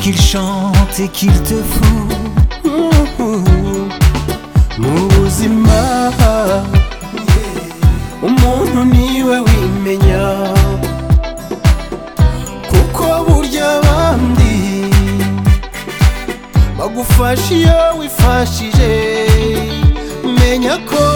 qu'il chante et qu'il te fout. Ouh, ouh, ouh. Muzima umuntu niwe wimenya kuko burya abandi bagufasha iyo wifashije menya ko